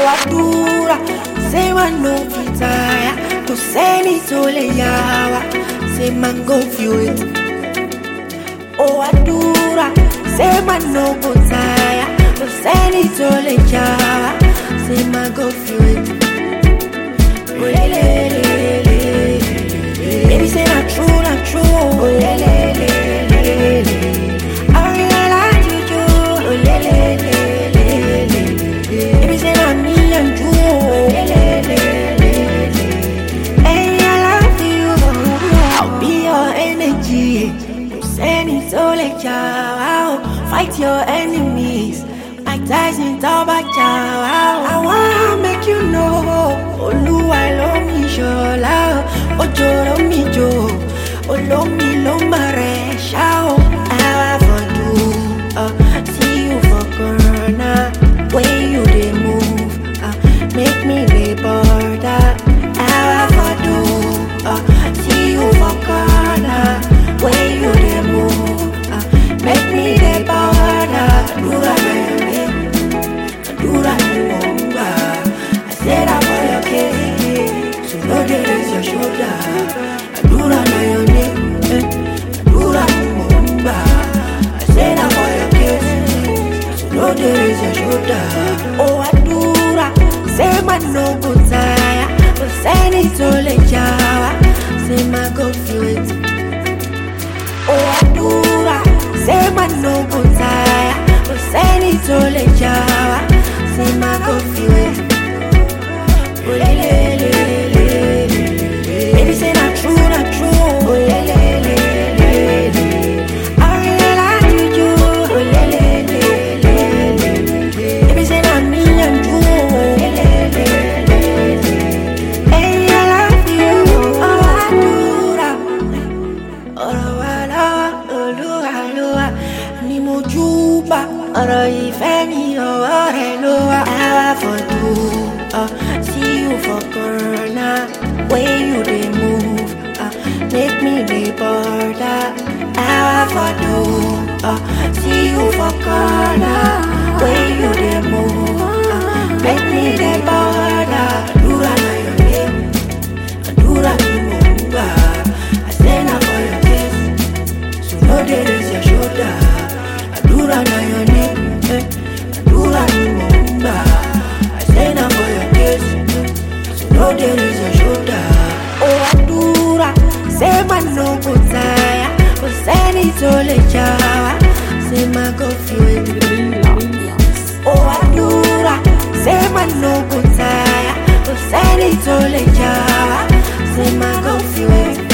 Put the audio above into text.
àdúrà ṣé máa no fit tire kò sẹ́ni tó lè yà wá ṣé máa go feel it. ó àdúrà ṣé máa no go tire kò sẹ́ni tó lè jà wá ṣé máa go feel it. Olelelele. Baby say na true, na true. Olelelele. I realize you do. Olelelele. Baby say na me and you. Olelelele. Hey, I love you. I'll be your energy. No sẹ́ni tó lè jà wá o. Fight your enemies. Mike Tyson tó bá jà wá o. I wanna make you know. Olúwa ló mi ṣọlá o. Òjò ló mi jò. Olómi ló má rẹ̀ ṣá o. Àwa fọ̀dù. Uh, see you for corner. When you dey move. Uh, make me dey border. Àwa fọ̀dù. Uh, see you for corner. When you dey move. Uh, make me dey border. Dura na your name. Dura ni mo ń gbà. I said I'm for your case. So no dey raise your shoulder. Dura na your name. eh. Dura ni mo ń gbà. I said I'm for your case. So no dey raise your shoulder. Oh, àdúrà. Say my no go tire. Kò sẹ́ni tó lè jà wá. Say my go feel it. Oh, àdúrà. Say my no go tire. Kò sẹ́ni tó lè jà wá. Say my go feel it. Olelelele. Baby say na true, na true. Olelelele. I realize you do. Olelelele. Baby say na me and you. Olelelele. Hey, I love you. Oh, àdúrà. ọ̀rọ̀ wa lọ́wọ́ olúwa ló wà ní mo júbà ọ̀rọ̀ ìfẹ́ mi ọwọ́ rẹ̀ ló wà. àwa fọ̀dù uh, see you for corner when you dey move uh, make me dey border. àwa fọ̀dù uh, see you for corner when you dey move uh, make me dey border. àdúrà na your name àdúrà ni mo ń gbà. I say na for your case. So no dey raise your shoulder. Àdúrà na your name. Eh. Àdúrà ni mò ń gbà. I say na for your case. So no dey raise your shoulder. Ó àdúrà ṣé máa no go tire. Kò sẹ́ni tó lè jà wá. Ṣé máa go feel it? Ó àdúrà ṣé máa no go tire. Kò sẹ́ni tó lè jà wá. Ṣé máa go feel it?